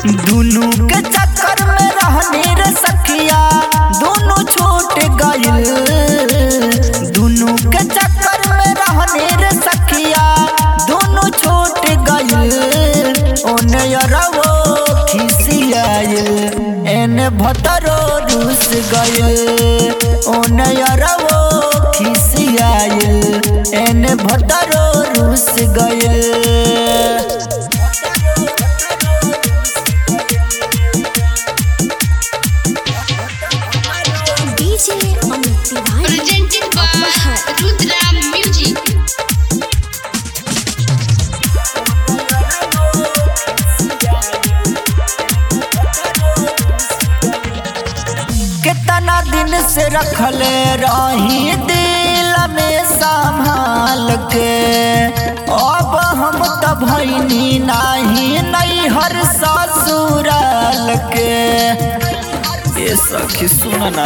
दुनू के चक्कर में रहनी रे सखिया दोनों छूट गइल दुनू के चक्कर में रहनी रे सखिया दोनों छूट गइल ओने अरवो खिसियाइल एने भतरो रूस गइल ओने अरवो खिसियाइल एने भतरो रूस गइल DJ Amit Tiwari presented by Rudra Music. कितना दिन से रखले रही दिल में संभाल के अब हम तो भैनी नहीं नहीं हर ससुराल के ये सखी सुनना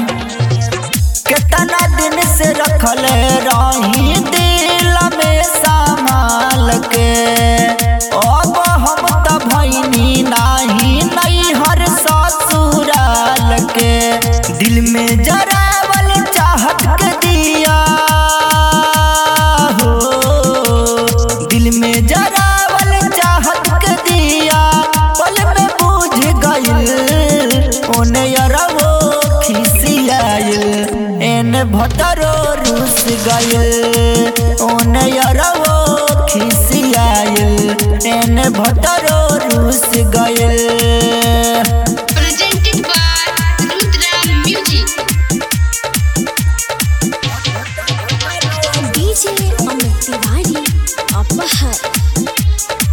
कितना दिन से रखले रही दिल में संभाल के अब हम तो भैनी नहीं नहीं हर ससुराल के दिल में जरावल चाहत के दिया हो दिल में जरावल चाहत के दिया पल में बुझ गइल ओने अरवो खिसियाइल एने भतरो रूस गइल ओने अरवो खिसियाइल एने भतरो रूस गइल Presented by Rudra Music. DJ Amit Tiwari Apahar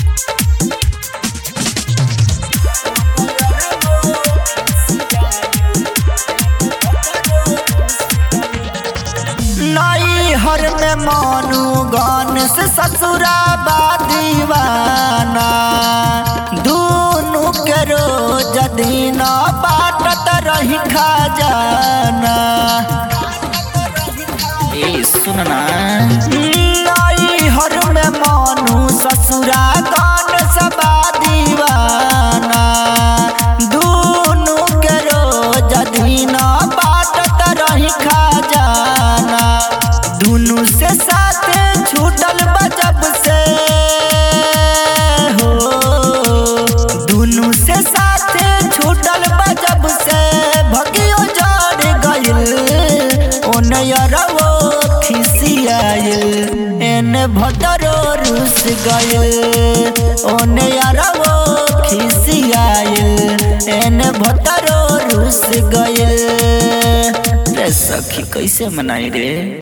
नई हर में मानू गान से ससुरा दीवाना दोनों के रोज दीना बाटत रही खजाना ए सुनना नई हर में मानू ससुरा गान सबा दीवाना दोनों के रोज दीना बाटत रही खजाना दोनों से साथ छूटल बजब से हो दोनों से साथ छूटल बजब से भगियो जड़ गइल ओने अरवो खिसियाइल एने भतरो रूस गइल ओने अरवो खिसियाइल एने भतरो रूस गइल रे सखी कैसे मनाई रे